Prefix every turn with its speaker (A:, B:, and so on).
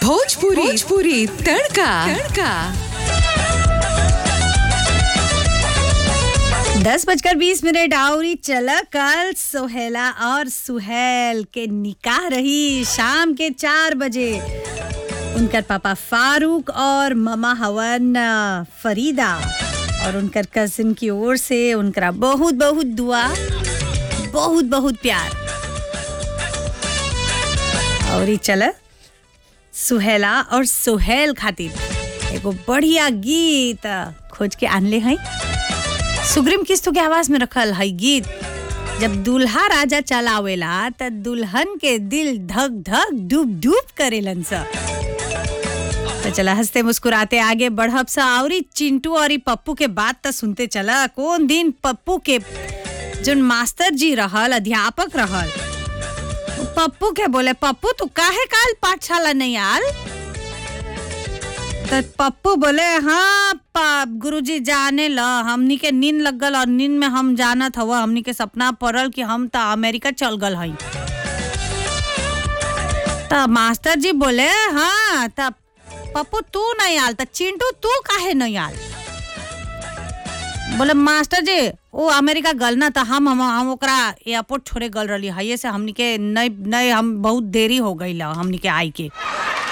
A: भोजपुरी भोजपुरी तड़का तड़का
B: दस बजकर बीस मिनट आउरी चला कल सोहेला और सुहेल के निकाह रही शाम के चार बजे उनकर पापा फारूक और ममा हवन अ, फरीदा और उनकर कजिन की ओर से उनकरा बहुत बहुत दुआ बहुत बहुत प्यार और ई चल सुहेला और सुहेल खातिर एगो बढ़िया गीत खोज के आनले हैं सुग्रीम किस्तु के आवाज में रखल है गीत जब दूल्हा राजा चलावेला त दुल्हन के दिल धक धक डूब डूब करेलन सा तो चला हंसते मुस्कुराते आगे बढ़ब सा औरी चिंटू और ई पप्पू के बात त सुनते चला कौन दिन पप्पू के जोन मास्टर जी रहल अध्यापक रहल पप्पू के बोले पप्पू तू काहे काल पाठशाला नहीं आल तो पप्पू बोले हाँ पा- गुरुजी जाने ल हमनी के नींद लग गल और नींद में हम जानत हवा हमनी के सपना पड़ल कि हम त अमेरिका चल गल हई त मास्टर जी बोले हाँ त पप्पू तू नहीं आल त चिंटू तू काहे नहीं आल बोले मास्टर जी वो अमेरिका गल ना त हम हम हम ओकरा एयरपोर्ट छोड़े गल रही हइये से हमनी के नहीं नहीं हम बहुत देरी हो गई हमनी के आई के